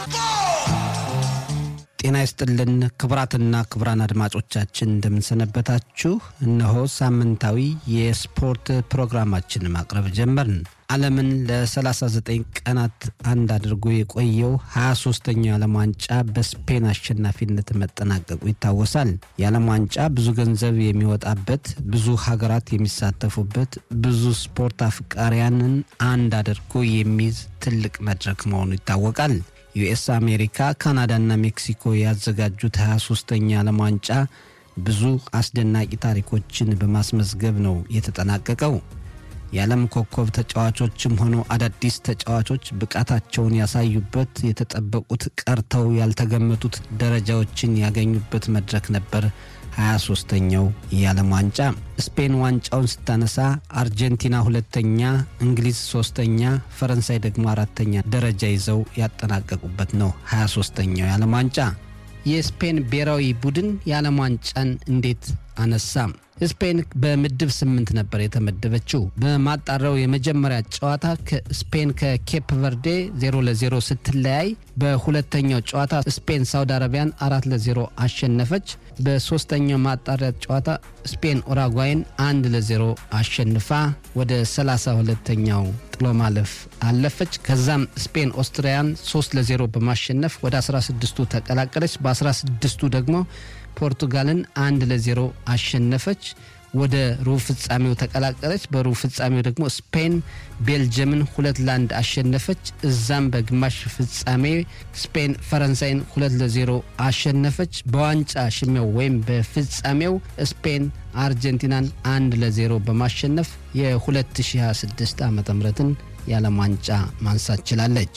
ጤና ይስጥልን ክቡራትና ክቡራን አድማጮቻችን እንደምንሰነበታችሁ። እነሆ ሳምንታዊ የስፖርት ፕሮግራማችን ማቅረብ ጀመርን። ዓለምን ለ39 ቀናት አንድ አድርጎ የቆየው 23ኛው የዓለም ዋንጫ በስፔን አሸናፊነት መጠናቀቁ ይታወሳል። የዓለም ዋንጫ ብዙ ገንዘብ የሚወጣበት፣ ብዙ ሀገራት የሚሳተፉበት፣ ብዙ ስፖርት አፍቃሪያንን አንድ አድርጎ የሚይዝ ትልቅ መድረክ መሆኑ ይታወቃል። ዩኤስ አሜሪካ፣ ካናዳና ሜክሲኮ ያዘጋጁት 23ኛ የዓለም ዋንጫ ብዙ አስደናቂ ታሪኮችን በማስመዝገብ ነው የተጠናቀቀው። የዓለም ኮከብ ተጫዋቾችም ሆኑ አዳዲስ ተጫዋቾች ብቃታቸውን ያሳዩበት፣ የተጠበቁት ቀርተው ያልተገመቱት ደረጃዎችን ያገኙበት መድረክ ነበር 23ኛው የዓለም ዋንጫ። ስፔን ዋንጫውን ስታነሳ አርጀንቲና ሁለተኛ፣ እንግሊዝ ሶስተኛ፣ ፈረንሳይ ደግሞ አራተኛ ደረጃ ይዘው ያጠናቀቁበት ነው 23ኛው የዓለም ዋንጫ። የስፔን ብሔራዊ ቡድን የዓለም ዋንጫን እንዴት አነሳ? ስፔን በምድብ ስምንት ነበር የተመደበችው። በማጣሪያው የመጀመሪያ ጨዋታ ስፔን ከኬፕ ቨርዴ 0 ለ0 ስትለያይ በሁለተኛው ጨዋታ ስፔን ሳውዲ አረቢያን አራት ለዜሮ አሸነፈች። በሶስተኛው ማጣሪያ ጨዋታ ስፔን ኡራጓይን አንድ ለዜሮ አሸንፋ ወደ 32ተኛው ጥሎ ማለፍ አለፈች። ከዛም ስፔን ኦስትሪያን 3 ለዜሮ በማሸነፍ ወደ 16ቱ ተቀላቀለች። በ16ቱ ደግሞ ፖርቱጋልን አንድ ለዜሮ አሸነፈች። ወደ ሩብ ፍጻሜው ተቀላቀለች። በሩብ ፍጻሜው ደግሞ ስፔን ቤልጅየምን ሁለት ለአንድ አሸነፈች። እዛም በግማሽ ፍጻሜ ስፔን ፈረንሳይን ሁለት ለዜሮ አሸነፈች። በዋንጫ ሽሚያው ወይም በፍጻሜው ስፔን አርጀንቲናን አንድ ለዜሮ በማሸነፍ የ2026 ዓ ምትን የዓለም ዋንጫ ማንሳት ችላለች።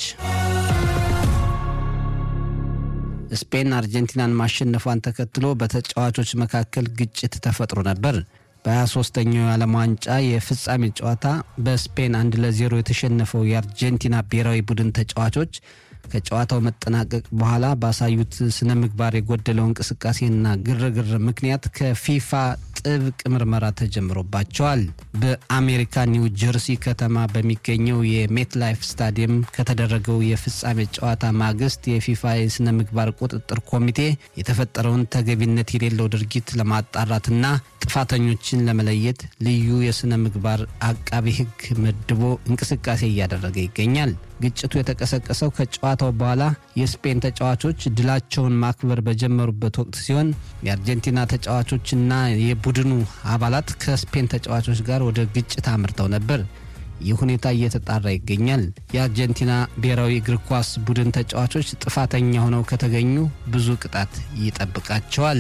ስፔን አርጀንቲናን ማሸነፏን ተከትሎ በተጫዋቾች መካከል ግጭት ተፈጥሮ ነበር። በ23ኛው የዓለም ዋንጫ የፍጻሜ ጨዋታ በስፔን አንድ ለዜሮ የተሸነፈው የአርጀንቲና ብሔራዊ ቡድን ተጫዋቾች ከጨዋታው መጠናቀቅ በኋላ ባሳዩት ስነ ምግባር የጎደለው እንቅስቃሴና ግርግር ምክንያት ከፊፋ ጥብቅ ምርመራ ተጀምሮባቸዋል። በአሜሪካ ኒው ጀርሲ ከተማ በሚገኘው የሜትላይፍ ስታዲየም ከተደረገው የፍጻሜ ጨዋታ ማግስት የፊፋ የስነ ምግባር ቁጥጥር ኮሚቴ የተፈጠረውን ተገቢነት የሌለው ድርጊት ለማጣራትና ጥፋተኞችን ለመለየት ልዩ የስነ ምግባር አቃቢ ሕግ መድቦ እንቅስቃሴ እያደረገ ይገኛል። ግጭቱ የተቀሰቀሰው ከጨዋታው በኋላ የስፔን ተጫዋቾች ድላቸውን ማክበር በጀመሩበት ወቅት ሲሆን የአርጀንቲና ተጫዋቾችና የቡድኑ አባላት ከስፔን ተጫዋቾች ጋር ወደ ግጭት አምርተው ነበር። ይህ ሁኔታ እየተጣራ ይገኛል። የአርጀንቲና ብሔራዊ እግር ኳስ ቡድን ተጫዋቾች ጥፋተኛ ሆነው ከተገኙ ብዙ ቅጣት ይጠብቃቸዋል።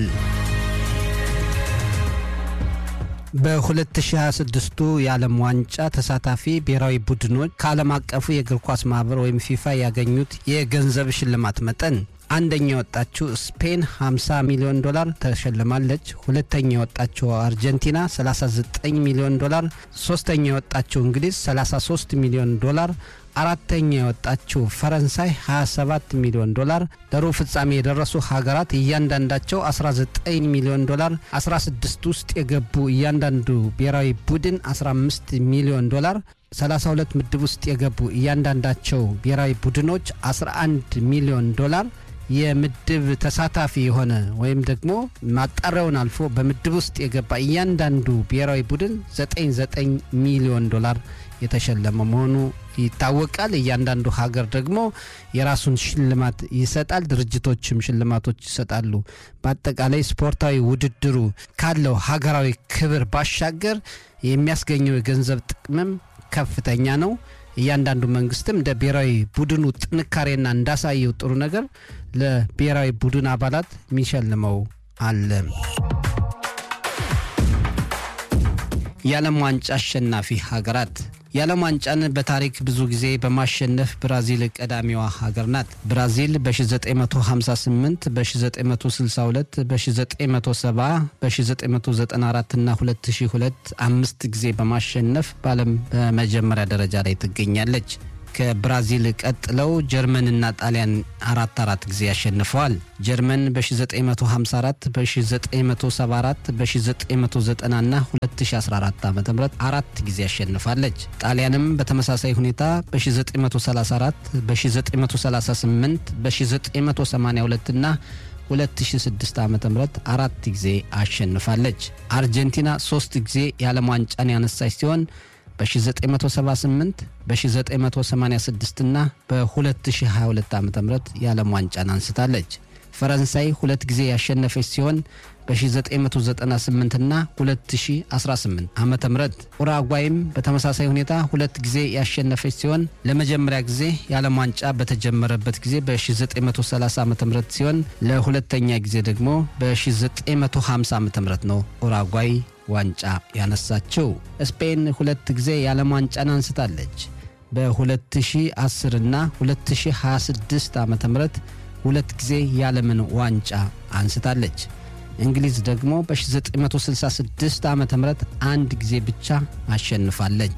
በ2026ቱ የዓለም ዋንጫ ተሳታፊ ብሔራዊ ቡድኖች ከዓለም አቀፉ የእግር ኳስ ማህበር ወይም ፊፋ ያገኙት የገንዘብ ሽልማት መጠን አንደኛ የወጣችው ስፔን 50 ሚሊዮን ዶላር ተሸልማለች። ሁለተኛ የወጣችው አርጀንቲና 39 ሚሊዮን ዶላር፣ ሶስተኛ የወጣችው እንግሊዝ 33 ሚሊዮን ዶላር አራተኛ የወጣችው ፈረንሳይ 27 ሚሊዮን ዶላር፣ ለሩብ ፍጻሜ የደረሱ ሀገራት እያንዳንዳቸው 19 ሚሊዮን ዶላር፣ 16 ውስጥ የገቡ እያንዳንዱ ብሔራዊ ቡድን 15 ሚሊዮን ዶላር፣ 32 ምድብ ውስጥ የገቡ እያንዳንዳቸው ብሔራዊ ቡድኖች 11 ሚሊዮን ዶላር የምድብ ተሳታፊ የሆነ ወይም ደግሞ ማጣሪያውን አልፎ በምድብ ውስጥ የገባ እያንዳንዱ ብሔራዊ ቡድን 99 ሚሊዮን ዶላር የተሸለመ መሆኑ ይታወቃል። እያንዳንዱ ሀገር ደግሞ የራሱን ሽልማት ይሰጣል። ድርጅቶችም ሽልማቶች ይሰጣሉ። በአጠቃላይ ስፖርታዊ ውድድሩ ካለው ሀገራዊ ክብር ባሻገር የሚያስገኘው የገንዘብ ጥቅምም ከፍተኛ ነው። እያንዳንዱ መንግስትም እንደ ብሔራዊ ቡድኑ ጥንካሬና እንዳሳየው ጥሩ ነገር ለብሔራዊ ቡድን አባላት የሚሸልመው አለ። የዓለም ዋንጫ አሸናፊ ሀገራት የዓለም ዋንጫን በታሪክ ብዙ ጊዜ በማሸነፍ ብራዚል ቀዳሚዋ ሀገር ናት። ብራዚል በ1958፣ በ1962፣ በ1970፣ በ1994 እና 2002 አምስት ጊዜ በማሸነፍ በዓለም በመጀመሪያ ደረጃ ላይ ትገኛለች። ከብራዚል ቀጥለው ጀርመንና ጣሊያን አራት አራት ጊዜ አሸንፈዋል። ጀርመን በ1954 በ1974 በ1990 እና 2014 ዓ ም አራት ጊዜ አሸንፋለች። ጣሊያንም በተመሳሳይ ሁኔታ በ1934 በ1938 በ1982 እና 2006 ዓ ም አራት ጊዜ አሸንፋለች። አርጀንቲና ሶስት ጊዜ የዓለም ዋንጫን ያነሳች ሲሆን በ1978 በ1986 እና በ2022 ዓ ም የዓለም ዋንጫን አንስታለች። ፈረንሳይ ሁለት ጊዜ ያሸነፈች ሲሆን በ1998 እና 2018 ዓ ም ኡራጓይም በተመሳሳይ ሁኔታ ሁለት ጊዜ ያሸነፈች ሲሆን ለመጀመሪያ ጊዜ የዓለም ዋንጫ በተጀመረበት ጊዜ በ1930 ዓ ም ሲሆን ለሁለተኛ ጊዜ ደግሞ በ1950 ዓ ም ነው ኡራጓይ ዋንጫ ያነሳችው። ስፔን ሁለት ጊዜ የዓለም ዋንጫን አንስታለች። በ2010 እና 2026 ዓ ም ሁለት ጊዜ የዓለምን ዋንጫ አንስታለች። እንግሊዝ ደግሞ በ1966 ዓ ም አንድ ጊዜ ብቻ አሸንፋለች።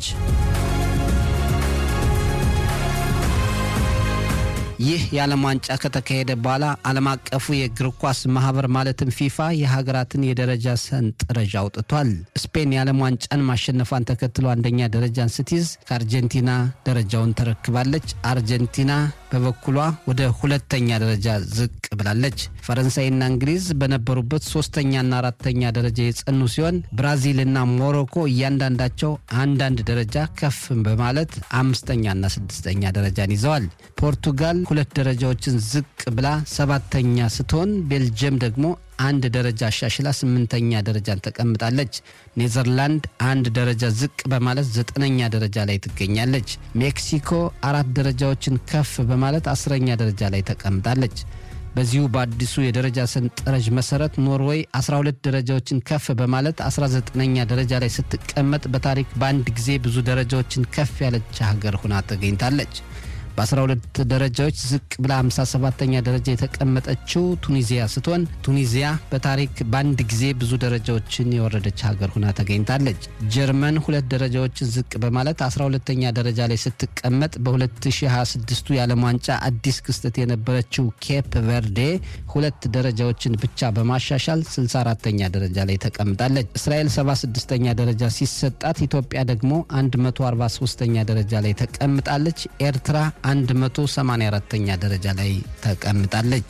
ይህ የዓለም ዋንጫ ከተካሄደ በኋላ ዓለም አቀፉ የእግር ኳስ ማህበር ማለትም ፊፋ የሀገራትን የደረጃ ሰንጠረዥ አውጥቷል። ስፔን የዓለም ዋንጫን ማሸነፏን ተከትሎ አንደኛ ደረጃን ስትይዝ ከአርጀንቲና ደረጃውን ተረክባለች። አርጀንቲና በበኩሏ ወደ ሁለተኛ ደረጃ ዝቅ ብላለች። ፈረንሳይና እንግሊዝ በነበሩበት ሶስተኛና አራተኛ ደረጃ የጸኑ ሲሆን ብራዚልና ሞሮኮ እያንዳንዳቸው አንዳንድ ደረጃ ከፍ በማለት አምስተኛና ስድስተኛ ደረጃን ይዘዋል። ፖርቱጋል ሁለት ደረጃዎችን ዝቅ ብላ ሰባተኛ ስትሆን ቤልጅየም ደግሞ አንድ ደረጃ አሻሽላ ስምንተኛ ደረጃን ተቀምጣለች። ኔዘርላንድ አንድ ደረጃ ዝቅ በማለት ዘጠነኛ ደረጃ ላይ ትገኛለች። ሜክሲኮ አራት ደረጃዎችን ከፍ በማለት አስረኛ ደረጃ ላይ ተቀምጣለች። በዚሁ በአዲሱ የደረጃ ሰንጠረዥ መሰረት ኖርዌይ 12 ደረጃዎችን ከፍ በማለት 19ኛ ደረጃ ላይ ስትቀመጥ በታሪክ በአንድ ጊዜ ብዙ ደረጃዎችን ከፍ ያለች ሀገር ሆና ተገኝታለች። በ12 ደረጃዎች ዝቅ ብላ 57ተኛ ደረጃ የተቀመጠችው ቱኒዚያ ስትሆን ቱኒዚያ በታሪክ በአንድ ጊዜ ብዙ ደረጃዎችን የወረደች ሀገር ሆና ተገኝታለች። ጀርመን ሁለት ደረጃዎችን ዝቅ በማለት 12ተኛ ደረጃ ላይ ስትቀመጥ በ2026ቱ የዓለም ዋንጫ አዲስ ክስተት የነበረችው ኬፕ ቨርዴ ሁለት ደረጃዎችን ብቻ በማሻሻል 64ተኛ ደረጃ ላይ ተቀምጣለች። እስራኤል 76ተኛ ደረጃ ሲሰጣት ኢትዮጵያ ደግሞ 143ተኛ ደረጃ ላይ ተቀምጣለች። ኤርትራ 184ኛ ደረጃ ላይ ተቀምጣለች።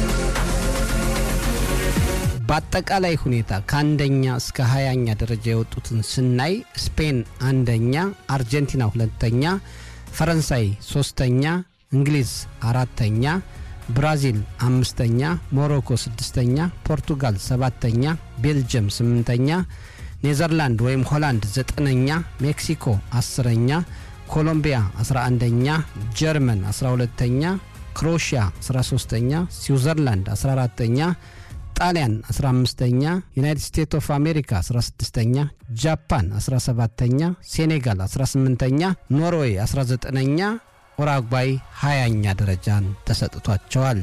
በአጠቃላይ ሁኔታ ከአንደኛ እስከ ሀያኛ ደረጃ የወጡትን ስናይ ስፔን አንደኛ፣ አርጀንቲና ሁለተኛ፣ ፈረንሳይ ሶስተኛ፣ እንግሊዝ አራተኛ፣ ብራዚል አምስተኛ፣ ሞሮኮ ስድስተኛ፣ ፖርቱጋል ሰባተኛ፣ ቤልጅየም ስምንተኛ፣ ኔዘርላንድ ወይም ሆላንድ ዘጠነኛ፣ ሜክሲኮ አስረኛ ኮሎምቢያ 11ኛ፣ ጀርመን 12ተኛ፣ ክሮሺያ 13ተኛ፣ ስዊዘርላንድ 14ተኛ፣ ጣሊያን 15ተኛ፣ ዩናይትድ ስቴትስ ኦፍ አሜሪካ 16ተኛ፣ ጃፓን 17ተኛ፣ ሴኔጋል 18ተኛ፣ ኖርዌይ 19ኛ፣ ኡራጓይ 20ኛ ደረጃን ተሰጥቷቸዋል።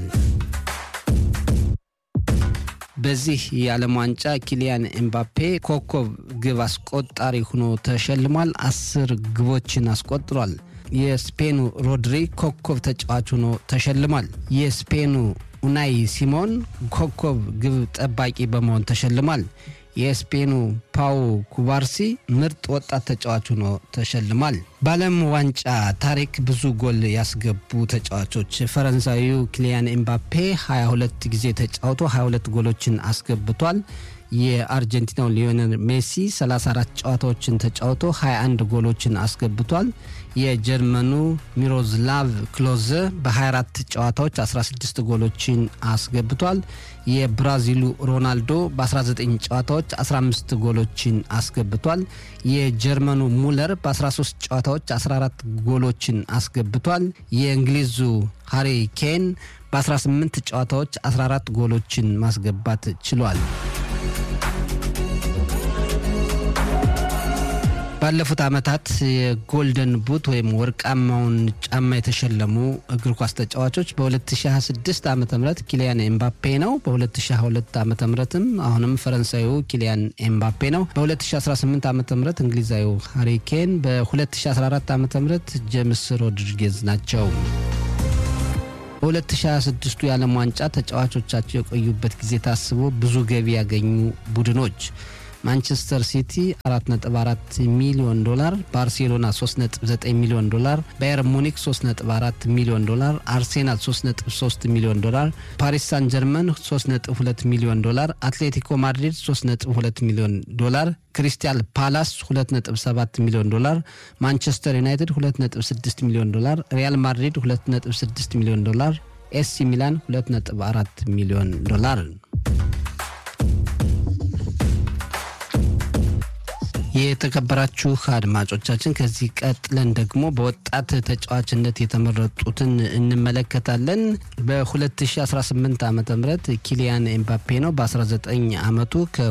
በዚህ የዓለም ዋንጫ ኪሊያን ኤምባፔ ኮከብ ግብ አስቆጣሪ ሆኖ ተሸልሟል። አስር ግቦችን አስቆጥሯል። የስፔኑ ሮድሪ ኮከብ ተጫዋች ሆኖ ተሸልሟል። የስፔኑ ኡናይ ሲሞን ኮከብ ግብ ጠባቂ በመሆን ተሸልሟል። የስፔኑ ፓው ኩባርሲ ምርጥ ወጣት ተጫዋች ሆኖ ተሸልሟል። በዓለም ዋንጫ ታሪክ ብዙ ጎል ያስገቡ ተጫዋቾች ፈረንሳዊው ኪሊያን ኤምባፔ 22 ጊዜ ተጫውቶ 22 ጎሎችን አስገብቷል። የአርጀንቲናው ሊዮኔል ሜሲ 34 ጨዋታዎችን ተጫውቶ 21 ጎሎችን አስገብቷል። የጀርመኑ ሚሮዝላቭ ክሎዘ በ24 ጨዋታዎች 16 ጎሎችን አስገብቷል። የብራዚሉ ሮናልዶ በ19 ጨዋታዎች 15 ጎሎችን አስገብቷል። የጀርመኑ ሙለር በ13 ጨዋታዎች 14 ጎሎችን አስገብቷል። የእንግሊዙ ሃሪ ኬን በ18 ጨዋታዎች 14 ጎሎችን ማስገባት ችሏል። ባለፉት ዓመታት የጎልደን ቡት ወይም ወርቃማውን ጫማ የተሸለሙ እግር ኳስ ተጫዋቾች በ2026 ዓ ም ኪሊያን ኤምባፔ ነው። በ2022 ዓ ምትም አሁንም ፈረንሳዩ ኪሊያን ኤምባፔ ነው። በ2018 ዓ ም እንግሊዛዊው ሃሪኬን፣ በ2014 ዓ ም ጄምስ ሮድሪጌዝ ናቸው። በ2026ቱ የዓለም ዋንጫ ተጫዋቾቻቸው የቆዩበት ጊዜ ታስቦ ብዙ ገቢ ያገኙ ቡድኖች ማንቸስተር ሲቲ 4.4 ሚሊዮን ዶላር፣ ባርሴሎና 3.9 ሚሊዮን ዶላር፣ ባየር ሙኒክ 3.4 ሚሊዮን ዶላር፣ አርሴናል 3.3 ሚሊዮን ዶላር፣ ፓሪስ ሳን ጀርመን 3.2 ሚሊዮን ዶላር፣ አትሌቲኮ ማድሪድ 3.2 ሚሊዮን ዶላር፣ ክሪስታል ፓላስ 2.7 ሚሊዮን ዶላር፣ ማንቸስተር ዩናይትድ 2.6 ሚሊዮን ዶላር፣ ሪያል ማድሪድ 2.6 ሚሊዮን ዶላር፣ ኤሲ ሚላን 2.4 ሚሊዮን ዶላር። የተከበራችሁ አድማጮቻችን ከዚህ ቀጥለን ደግሞ በወጣት ተጫዋችነት የተመረጡትን እንመለከታለን። በ2018 ዓ ም ኪሊያን ኤምባፔ ነው በ19 ዓመቱ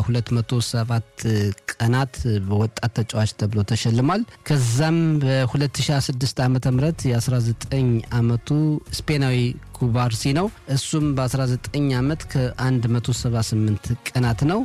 ከ207 ቀናት በወጣት ተጫዋች ተብሎ ተሸልሟል። ከዛም በ2026 ዓ ም የ19 ዓመቱ ስፔናዊ ኩባርሲ ነው። እሱም በ19 ዓመት ከ178 ቀናት ነው።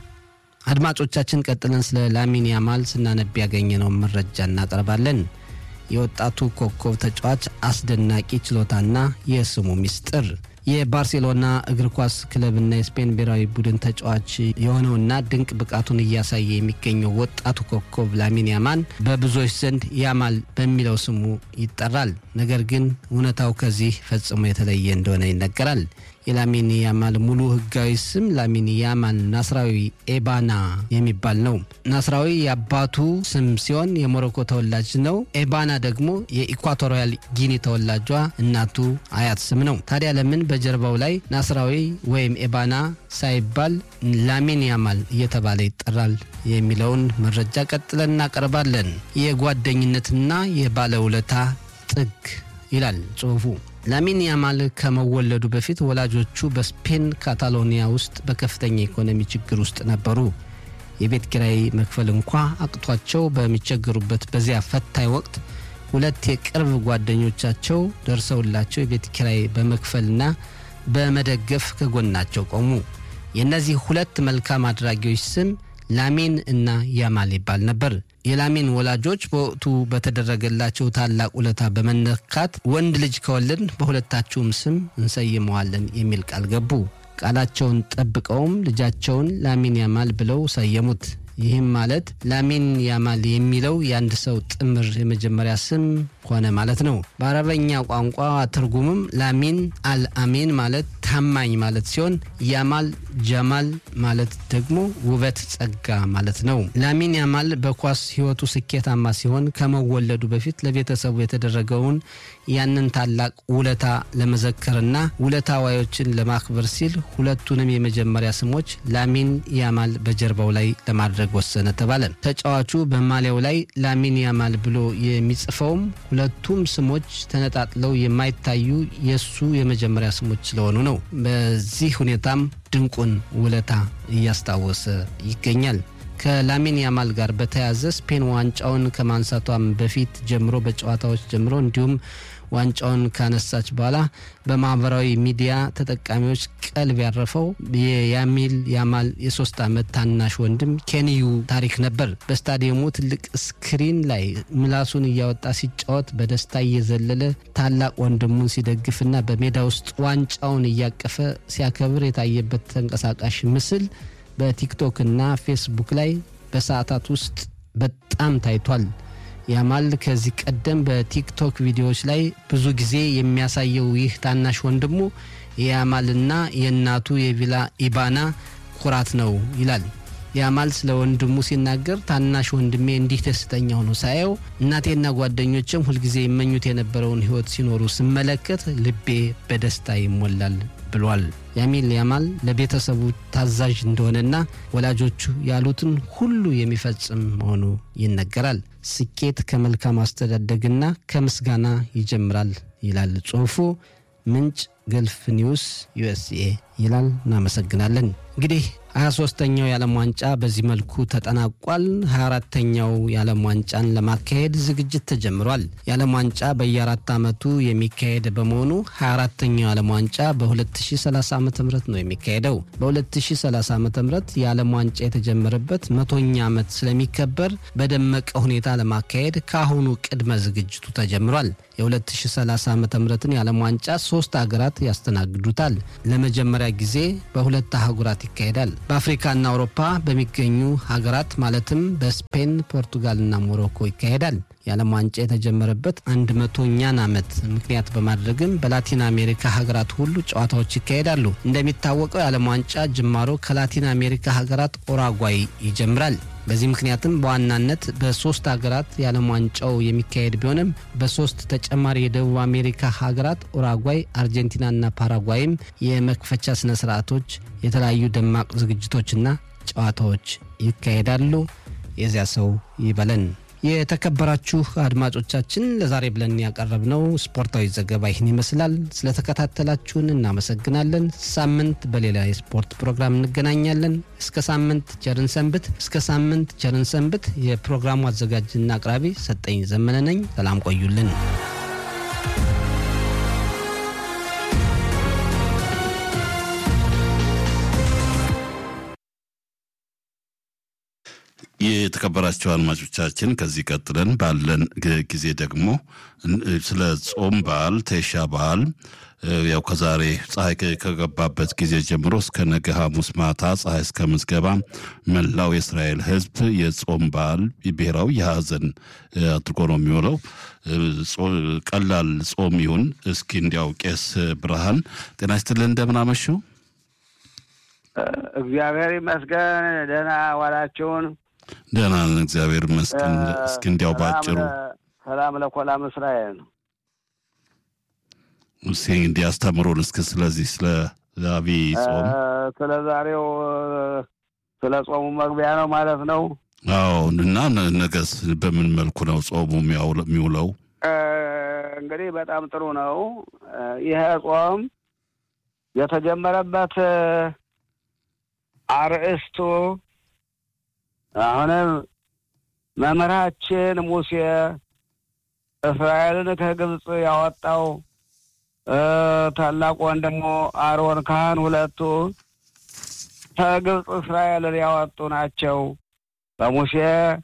አድማጮቻችን ቀጥለን ስለ ላሚን ያማል ስናነብ ያገኘነውን መረጃ እናቀርባለን። የወጣቱ ኮከብ ተጫዋች አስደናቂ ችሎታና የስሙ ሚስጥር የባርሴሎና እግር ኳስ ክለብና የስፔን ብሔራዊ ቡድን ተጫዋች የሆነውና ድንቅ ብቃቱን እያሳየ የሚገኘው ወጣቱ ኮከብ ላሚን ያማል በብዙዎች ዘንድ ያማል በሚለው ስሙ ይጠራል። ነገር ግን እውነታው ከዚህ ፈጽሞ የተለየ እንደሆነ ይነገራል። የላሚን ያማል ሙሉ ሕጋዊ ስም ላሚን ያማል ናስራዊ ኤባና የሚባል ነው። ናስራዊ የአባቱ ስም ሲሆን የሞሮኮ ተወላጅ ነው። ኤባና ደግሞ የኢኳቶሪያል ጊኒ ተወላጇ እናቱ አያት ስም ነው። ታዲያ ለምን በጀርባው ላይ ናስራዊ ወይም ኤባና ሳይባል ላሚን ያማል እየተባለ ይጠራል የሚለውን መረጃ ቀጥለን እናቀርባለን። የጓደኝነትና የባለውለታ ጥግ ይላል ጽሑፉ። ላሚን ያማል ከመወለዱ በፊት ወላጆቹ በስፔን ካታሎኒያ ውስጥ በከፍተኛ ኢኮኖሚ ችግር ውስጥ ነበሩ። የቤት ኪራይ መክፈል እንኳ አቅቷቸው በሚቸገሩበት በዚያ ፈታኝ ወቅት ሁለት የቅርብ ጓደኞቻቸው ደርሰውላቸው የቤት ኪራይ በመክፈልና በመደገፍ ከጎናቸው ቆሙ። የእነዚህ ሁለት መልካም አድራጊዎች ስም ላሚን እና ያማል ይባል ነበር። የላሚን ወላጆች በወቅቱ በተደረገላቸው ታላቅ ውለታ በመነካት ወንድ ልጅ ከወለድን በሁለታችሁም ስም እንሰይመዋለን የሚል ቃል ገቡ። ቃላቸውን ጠብቀውም ልጃቸውን ላሚን ያማል ብለው ሰየሙት። ይህም ማለት ላሚን ያማል የሚለው የአንድ ሰው ጥምር የመጀመሪያ ስም ሆነ ማለት ነው። በአረበኛ ቋንቋ ትርጉምም ላሚን አልአሚን ማለት ታማኝ ማለት ሲሆን ያማል ጀማል ማለት ደግሞ ውበት፣ ጸጋ ማለት ነው። ላሚን ያማል በኳስ ሕይወቱ ስኬታማ ሲሆን ከመወለዱ በፊት ለቤተሰቡ የተደረገውን ያንን ታላቅ ውለታ ለመዘከርና ውለታ ዋዮችን ለማክበር ሲል ሁለቱንም የመጀመሪያ ስሞች ላሚን ያማል በጀርባው ላይ ለማድረግ ወሰነ ተባለ። ተጫዋቹ በማሊያው ላይ ላሚን ያማል ብሎ የሚጽፈውም ሁለቱም ስሞች ተነጣጥለው የማይታዩ የእሱ የመጀመሪያ ስሞች ስለሆኑ ነው። በዚህ ሁኔታም ድንቁን ውለታ እያስታወሰ ይገኛል። ከላሚን ያማል ጋር በተያያዘ ስፔን ዋንጫውን ከማንሳቷም በፊት ጀምሮ በጨዋታዎች ጀምሮ እንዲሁም ዋንጫውን ካነሳች በኋላ በማህበራዊ ሚዲያ ተጠቃሚዎች ቀልብ ያረፈው የያሚል ያማል የሶስት ዓመት ታናሽ ወንድም ኬንዩ ታሪክ ነበር። በስታዲየሙ ትልቅ ስክሪን ላይ ምላሱን እያወጣ ሲጫወት በደስታ እየዘለለ ታላቅ ወንድሙን ሲደግፍና በሜዳ ውስጥ ዋንጫውን እያቀፈ ሲያከብር የታየበት ተንቀሳቃሽ ምስል በቲክቶክ እና ፌስቡክ ላይ በሰዓታት ውስጥ በጣም ታይቷል። ያማል ከዚህ ቀደም በቲክቶክ ቪዲዮዎች ላይ ብዙ ጊዜ የሚያሳየው ይህ ታናሽ ወንድሙ የያማልና የእናቱ የቪላ ኢባና ኩራት ነው ይላል። ያማል ስለ ወንድሙ ሲናገር ታናሽ ወንድሜ እንዲህ ደስተኛ ሆኖ ሳየው እናቴና ጓደኞችም ሁልጊዜ ይመኙት የነበረውን ሕይወት ሲኖሩ ስመለከት ልቤ በደስታ ይሞላል ብሏል። ያሚል ያማል ለቤተሰቡ ታዛዥ እንደሆነና ወላጆቹ ያሉትን ሁሉ የሚፈጽም መሆኑ ይነገራል። ስኬት ከመልካም አስተዳደግና ከምስጋና ይጀምራል ይላል ጽሑፉ። ምንጭ ገልፍ ኒውስ ዩኤስኤ ይላል። እናመሰግናለን። እንግዲህ 23ተኛው የዓለም ዋንጫ በዚህ መልኩ ተጠናቋል። 24ተኛው የዓለም ዋንጫን ለማካሄድ ዝግጅት ተጀምሯል። የዓለም ዋንጫ በየአራት ዓመቱ የሚካሄድ በመሆኑ 24ተኛው የዓለም ዋንጫ በ2030 ዓ ም ነው የሚካሄደው። በ2030 ዓ ም የዓለም ዋንጫ የተጀመረበት መቶኛ ዓመት ስለሚከበር በደመቀ ሁኔታ ለማካሄድ ከአሁኑ ቅድመ ዝግጅቱ ተጀምሯል። የ2030 ዓ ምትን የዓለም ዋንጫ ሶስት ሀገራት ያስተናግዱታል። ለመጀመሪያ ጊዜ በሁለት አህጉራት ይካሄዳል። በአፍሪካና አውሮፓ በሚገኙ ሀገራት ማለትም በስፔን፣ ፖርቱጋልና ሞሮኮ ይካሄዳል። የዓለም ዋንጫ የተጀመረበት አንድ መቶኛን ዓመት ምክንያት በማድረግም በላቲን አሜሪካ ሀገራት ሁሉ ጨዋታዎች ይካሄዳሉ። እንደሚታወቀው የዓለም ዋንጫ ጅማሮ ከላቲን አሜሪካ ሀገራት ኦራጓይ ይጀምራል። በዚህ ምክንያትም በዋናነት በሶስት ሀገራት የዓለም ዋንጫው የሚካሄድ ቢሆንም በሶስት ተጨማሪ የደቡብ አሜሪካ ሀገራት ኡራጓይ፣ አርጀንቲናና ፓራጓይም የመክፈቻ ስነ ስርዓቶች፣ የተለያዩ ደማቅ ዝግጅቶችና ጨዋታዎች ይካሄዳሉ። የዚያ ሰው ይበለን። የተከበራችሁ አድማጮቻችን ለዛሬ ብለን ያቀረብነው ስፖርታዊ ዘገባ ይህን ይመስላል። ስለተከታተላችሁን እናመሰግናለን። ሳምንት በሌላ የስፖርት ፕሮግራም እንገናኛለን። እስከ ሳምንት ቸርን ሰንብት። እስከ ሳምንት ቸርን ሰንብት። የፕሮግራሙ አዘጋጅና አቅራቢ ሰጠኝ ዘመነ ነኝ። ሰላም ቆዩልን። የተከበራቸው አድማጮቻችን ከዚህ ቀጥለን ባለን ጊዜ ደግሞ ስለ ጾም በዓል ተሻ በዓል ያው ከዛሬ ፀሐይ ከገባበት ጊዜ ጀምሮ እስከ ነገ ሐሙስ ማታ ፀሐይ እስከ ምዝገባ መላው የእስራኤል ሕዝብ የጾም በዓል ብሔራዊ የሐዘን አድርጎ ነው የሚውለው። ቀላል ጾም ይሁን እስኪ እንዲያው ቄስ ብርሃን ጤና ይስጥልን፣ እንደምን አመሹ? እግዚአብሔር ይመስገን። ደህና ዋላችሁን? ደህና ነን፣ እግዚአብሔር ይመስገን። እስኪ እንዲያው ባጭሩ ሰላም ለኮላም እስራኤል እስኪ እንዲህ አስተምሮን እስኪ ስለዚህ ስለ አብይ ጾም ስለ ዛሬው ስለ ጾሙ መግቢያ ነው ማለት ነው። አዎ እና ነገስ በምን መልኩ ነው ጾሙ የሚውለው? እንግዲህ በጣም ጥሩ ነው። ይሄ ጾም የተጀመረበት አርእስቱ አሁንም መምህራችን ሙሴ እስራኤልን ከግብፅ ያወጣው ታላቅ ወንድሞ አሮን ካህን ሁለቱ ከግብፅ እስራኤልን ያወጡ ናቸው። በሙሴ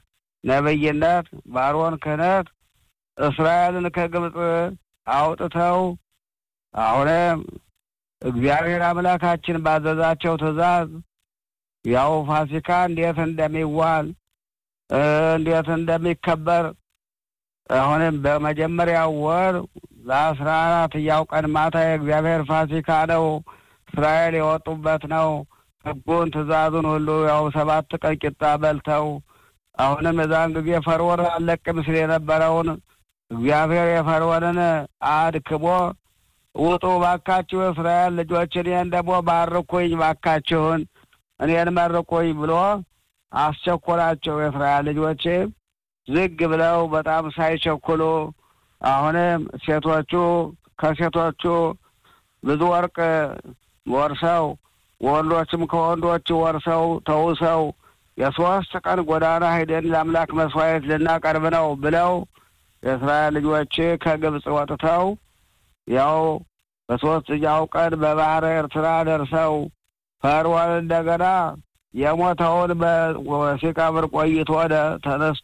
ነብይነት በአሮን ክህነት እስራኤልን ከግብፅ አውጥተው አሁንም እግዚአብሔር አምላካችን ባዘዛቸው ትእዛዝ ያው ፋሲካ እንዴት እንደሚዋል እንዴት እንደሚከበር አሁንም በመጀመሪያው ወር ለአስራ አራተኛው ቀን ማታ የእግዚአብሔር ፋሲካ ነው። እስራኤል የወጡበት ነው። ሕጉን ትእዛዙን ሁሉ ያው ሰባት ቀን ቂጣ በልተው አሁንም የዛን ጊዜ ፈርዖን አለቅም ሲል የነበረውን እግዚአብሔር የፈርዖንን አድክሞ ውጡ ባካችሁ የእስራኤል ልጆች እኔን ደግሞ ባርኩኝ ባካችሁን እኔን መርቁኝ ብሎ አስቸኮላቸው። የእስራኤል ልጆች ዝግ ብለው በጣም ሳይቸኩሉ አሁንም ሴቶቹ ከሴቶቹ ብዙ ወርቅ ወርሰው ወንዶችም ከወንዶች ወርሰው ተውሰው የሶስት ቀን ጎዳና ሂደን ለአምላክ መስዋዕት ልናቀርብ ነው ብለው የእስራኤል ልጆች ከግብፅ ወጥተው ያው በሶስተኛው ቀን በባህረ ኤርትራ ደርሰው ፈርዖን እንደገና የሞተውን ሲቀብር ቆይቶ ወደ ተነስቶ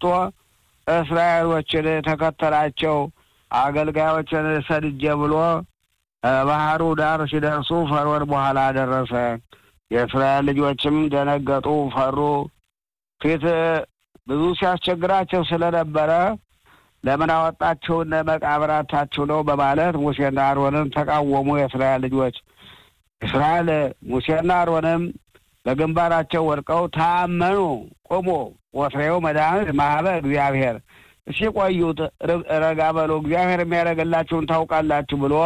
እስራኤሎችን ተከተላቸው። አገልጋዮችን ሰድጄ ብሎ ባህሩ ዳር ሲደርሱ ፈርዖን በኋላ ደረሰ። የእስራኤል ልጆችም ደነገጡ፣ ፈሩ። ፊት ብዙ ሲያስቸግራቸው ስለነበረ ለምን አወጣችሁን መቃብራታችሁ ነው በማለት ሙሴና አሮንን ተቃወሙ። የእስራኤል ልጆች እስራኤል ሙሴና አሮንም በግንባራቸው ወድቀው ታመኑ። ቁሙ ወፍሬው መድኃኒት ማህበ እግዚአብሔር እሺ ቆዩት፣ ረጋ በሉ፣ እግዚአብሔር የሚያደርግላችሁን ታውቃላችሁ ብሎ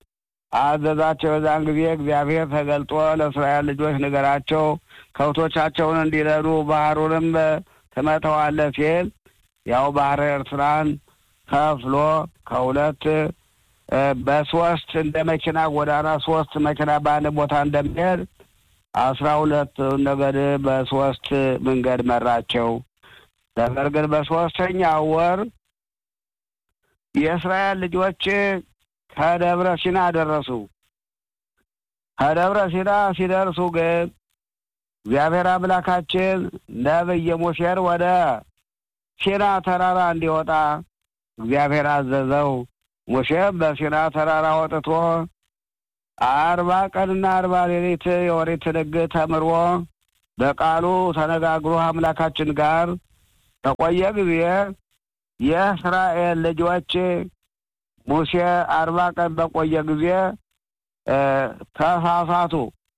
አዘዛቸው። የዛን ጊዜ እግዚአብሔር ተገልጦ ለእስራኤል ልጆች ንገራቸው ከብቶቻቸውን እንዲረዱ ባህሩንም ትመተዋለህ ሲል ያው ባህረ ኤርትራን ከፍሎ ከሁለት በሶስት እንደ መኪና ጎዳና ሶስት መኪና በአንድ ቦታ እንደሚሄድ አስራ ሁለት ነገድ በሶስት መንገድ መራቸው። ነገር ግን በሶስተኛ ወር የእስራኤል ልጆች ከደብረ ሲና ደረሱ። ከደብረ ሲና ሲደርሱ ግን እግዚአብሔር አምላካችን ነቢየ ሙሴን ወደ ሲና ተራራ እንዲወጣ እግዚአብሔር አዘዘው። ሙሴም በሲና ተራራ ወጥቶ አርባ ቀንና አርባ ሌሊት የኦሪትን ሕግ ተምሮ በቃሉ ተነጋግሮ አምላካችን ጋር በቆየ ጊዜ የእስራኤል ልጆች ሙሴ አርባ ቀን በቆየ ጊዜ ተሳሳቱ።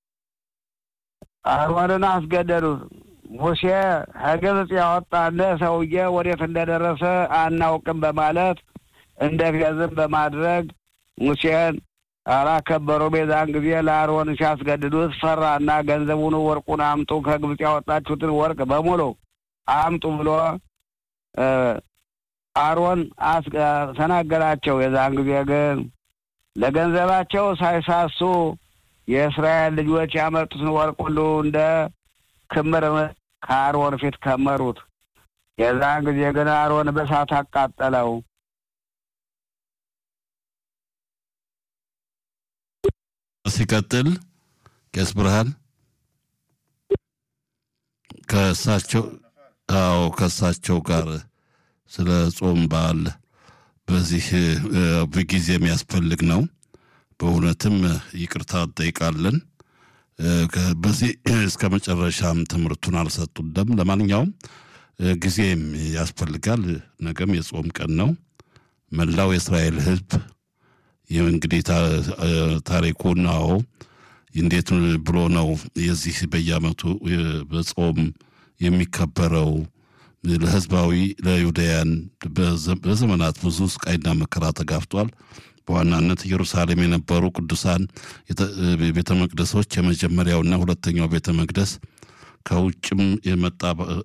አሮንን አስገደዱት። ሙሴ ከግብፅ ያወጣን ሰውዬ ወዴት እንደደረሰ አናውቅም በማለት እንደ ፌዝም በማድረግ ሙሴን አላከበሩም። የዛን ጊዜ ለአሮን ሲያስገድዱት ፈራና ገንዘቡን ወርቁን አምጡ፣ ከግብፅ ያወጣችሁትን ወርቅ በሙሉ አምጡ ብሎ አሮን ተናገራቸው። የዛን ጊዜ ግን ለገንዘባቸው ሳይሳሱ የእስራኤል ልጆች ያመጡትን ወርቅ ሁሉ እንደ ክምር ከአሮን ፊት ከመሩት። የዛን ጊዜ ግን አሮን በእሳት አቃጠለው። ሲቀጥል ቄስ ብርሃን ከእሳቸው አዎ ከእሳቸው ጋር ስለ ጾም በዓል በዚህ ጊዜ የሚያስፈልግ ነው። በእውነትም ይቅርታ እንጠይቃለን። በዚህ እስከ መጨረሻም ትምህርቱን አልሰጡንም። ለማንኛውም ጊዜም ያስፈልጋል። ነገም የጾም ቀን ነው። መላው የእስራኤል ሕዝብ እንግዲህ ታሪኩን አዎ እንዴት ብሎ ነው የዚህ በየዓመቱ በጾም የሚከበረው ለህዝባዊ ለይሁዳያን በዘመናት ብዙ ስቃይና መከራ ተጋፍጧል። በዋናነት ኢየሩሳሌም የነበሩ ቅዱሳን ቤተ መቅደሶች የመጀመሪያውና ሁለተኛው ቤተ መቅደስ ከውጭም የመጣ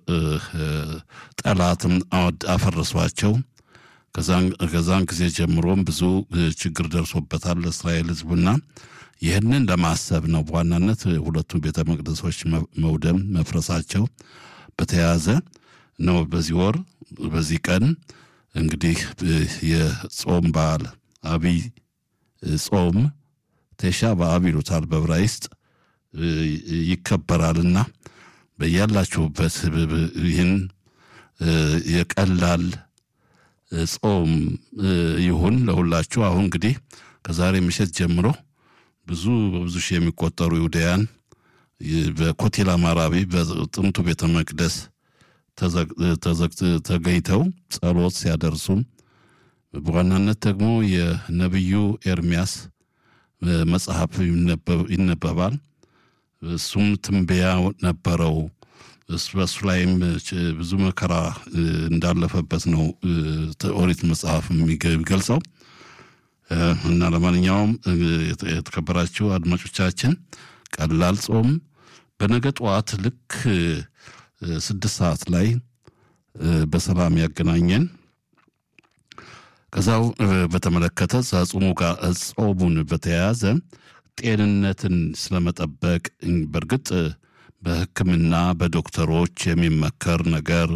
ጠላትም አፈረሷቸው። ከዛን ጊዜ ጀምሮም ብዙ ችግር ደርሶበታል ለእስራኤል ህዝብና ይህንን ለማሰብ ነው በዋናነት ሁለቱም ቤተ መቅደሶች መውደም መፍረሳቸው በተያያዘ ነው። በዚህ ወር በዚህ ቀን እንግዲህ የጾም በዓል አብይ ጾም ቴሻ በአብ ይሉታል በዕብራይስጥ ይከበራልና በያላችሁበት ይህን የቀላል ጾም ይሁን ለሁላችሁ። አሁን እንግዲህ ከዛሬ ምሽት ጀምሮ ብዙ በብዙ ሺህ የሚቆጠሩ ይሁዳያን በኮቴል አማራቢ በጥንቱ ቤተ መቅደስ ተገኝተው ጸሎት ሲያደርሱም በዋናነት ደግሞ የነቢዩ ኤርሚያስ መጽሐፍ ይነበባል። እሱም ትንበያ ነበረው። በእሱ ላይም ብዙ መከራ እንዳለፈበት ነው ኦሪት መጽሐፍ የሚገልጸው እና ለማንኛውም የተከበራችሁ አድማጮቻችን ቀላል ጾም በነገ ጠዋት ልክ ስድስት ሰዓት ላይ በሰላም ያገናኘን። ከዛው በተመለከተ ጾሙ ጋር ጾሙን በተያያዘ ጤንነትን ስለመጠበቅ በእርግጥ በሕክምና በዶክተሮች የሚመከር ነገር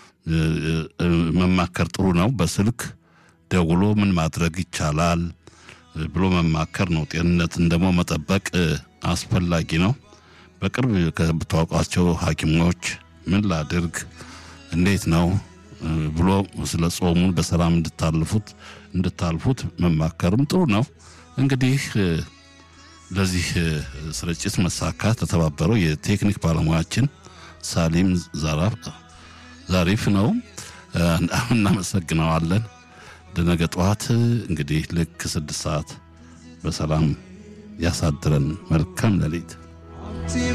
መማከር ጥሩ ነው። በስልክ ደውሎ ምን ማድረግ ይቻላል ብሎ መማከር ነው። ጤንነትን ደግሞ መጠበቅ አስፈላጊ ነው። በቅርብ ከምታውቋቸው ሐኪሞች ምን ላድርግ፣ እንዴት ነው ብሎ ስለ ጾሙን በሰላም እንድታልፉት እንድታልፉት መማከርም ጥሩ ነው። እንግዲህ ለዚህ ስርጭት መሳካት ተተባበረው የቴክኒክ ባለሙያችን ሳሊም ዛሪፍ ነው። እናመሰግነዋለን። ለነገ ጠዋት እንግዲህ ልክ ስድስት ሰዓት በሰላም ያሳድረን። መልካም ሌሊት።